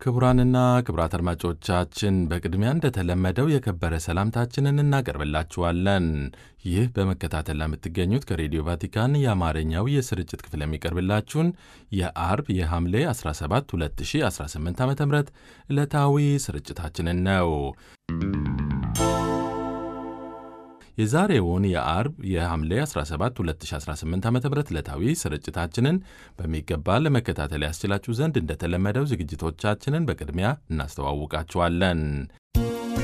ክቡራንና ክቡራት አድማጮቻችን በቅድሚያ እንደተለመደው የከበረ ሰላምታችንን እናቀርብላችኋለን። ይህ በመከታተል ለምትገኙት ከሬዲዮ ቫቲካን የአማርኛው የስርጭት ክፍል የሚቀርብላችሁን የአርብ የሐምሌ 17 2018 ዓ ም ዕለታዊ ስርጭታችንን ነው። የዛሬውን የአርብ የሐምሌ 17 2018 ዓ ም ዕለታዊ ስርጭታችንን በሚገባ ለመከታተል ያስችላችሁ ዘንድ እንደተለመደው ዝግጅቶቻችንን በቅድሚያ እናስተዋውቃችኋለን።